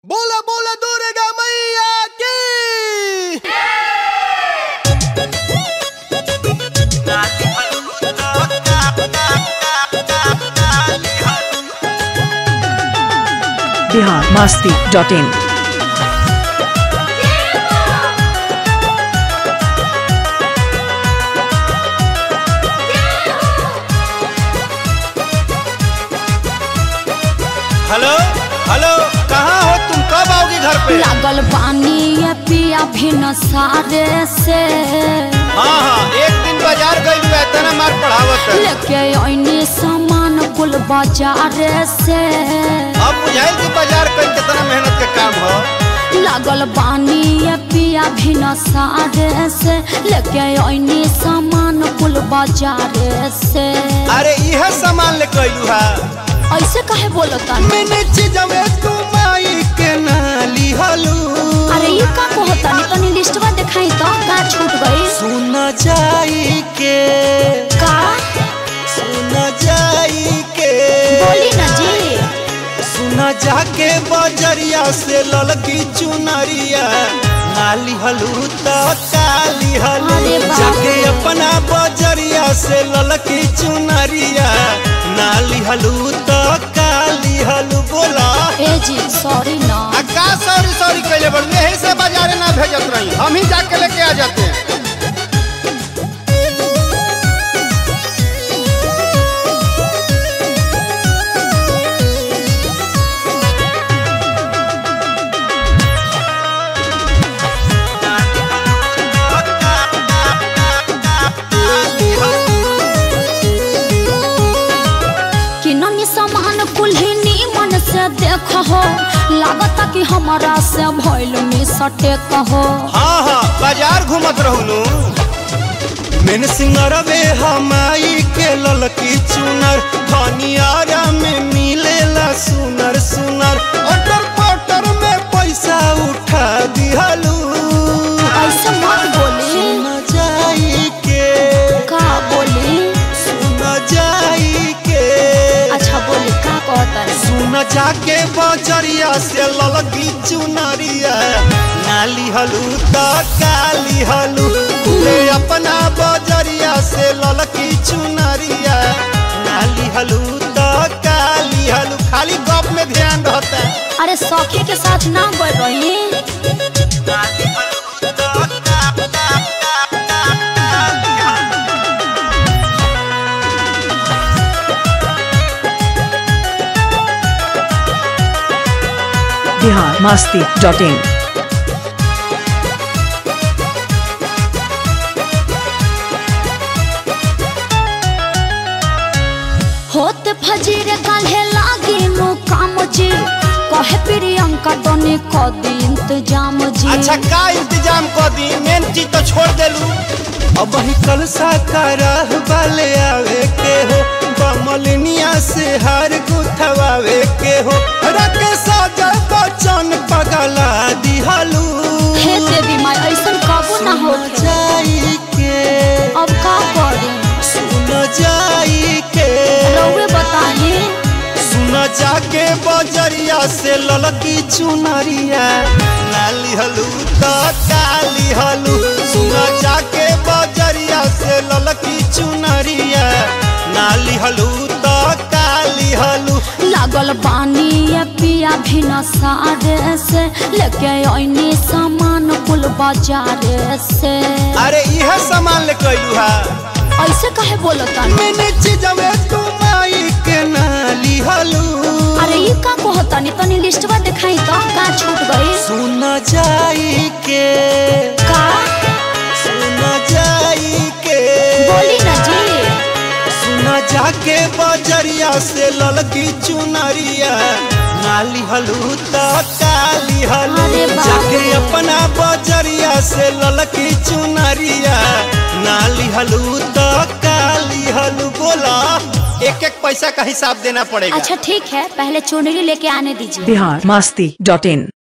बोला बोला दुर्गा मैया की Bihar Masti dot in hello hello कहाँ हो तुम कब आओगी घर पे लागल पानी ये पिया भी न सारे से हाँ हाँ एक दिन बाजार गई हुआ इतना मार पढ़ावत है लेके ऐनी सामान कुल बाजार से अब बुझाइल कि बाजार कई कितना मेहनत के काम हो लागल पानी ये पिया भी न सारे से लेके ऐनी सामान कुल बाजार से अरे यह सामान ले कैलू है ऐसे काहे बोलता मैंने चीजवे तुम आई के नाली हलू अरे ये का कहता नहीं तनी लिस्टवा दिखाई तो का छूट गई सुन जाई के का सुन जाई के बोली ना जी सुन जाके बजरिया से ललकी चुनरिया नाली हलू तो काली हलू अरे बाप जाके रे। अपना बजरिया से ललकी चुनरिया नाली हलू तो काली हलू बोला ए जी सॉरी ना आ का सॉरी सॉरी कैले बड़ यही से बाजारे ना भेजत रही हम ही जाके लेके आ जाते हैं किननी सामान कुल्हिनी मन से देख हो लागता कि हमारा से भइल में सटे कहो हाँ हाँ बाजार घूमत रहूनु मेन सिंगरवे हमाई के ललकी चुनर धनियारा में मिलेला सुनर सुनर अटर पटर में पैसा उठा दिहलू ऐसे मत बोली सुन जाई के का बोली सुन जाई के अच्छा बोली का कहता है सुन जाके बजरिया से ललकी चुनरिया नाली हलू तो काली हलू ले अपना बजरिया से ललकी चुनरिया नाली हलू तो काली हलू खाली गप में ध्यान रहता है अरे सखी के साथ ना बोल रही बिहार मास्ती डॉट इन होते फजीर काल्हे लागी नो काम जी कहे प्रियंका तनी क दी इंतजाम जी अच्छा का इंतजाम कर दी मेन चीज तो छोड़ देलू अब वही कल साकार वाले आवे के हो बमलिनिया से हार गुथवावे के हो रके साजा बचन पगला दिहलू हे देवी माई ऐसन कबो ना हो जाई के अब का करी सुन जाई के रउए बताई सुन जाके बजरिया से ललकी चुनरिया लाली हलू तो काली हलू सुन जाके बजरिया से ललकी चुनरिया नाली हलू तो काली हलू लागल पानी ये पिया भी न सारे से लेके ऐनी सामान कुल बाजार से अरे यह सामान ले कैलू है ऐसे काहे बोलता मैंने चीजवे तुम आई के नाली हलू अरे ये का कहता नहीं तनी लिस्टवा दिखाई तो का छूट गई सुन जाई के का सुन जाई के बोली ना जी सुन जाके बजरिया से ललकी चुनरिया नाली हलू तो काली हलू अरे बाप जाके रे। अपना बजरिया से ललकी चुनरिया नाली हलू तो काली हलू बोला एक एक पैसा का हिसाब देना पड़ेगा अच्छा ठीक है पहले चुनरी लेके आने दीजिए बिहार मास्ती डॉट इन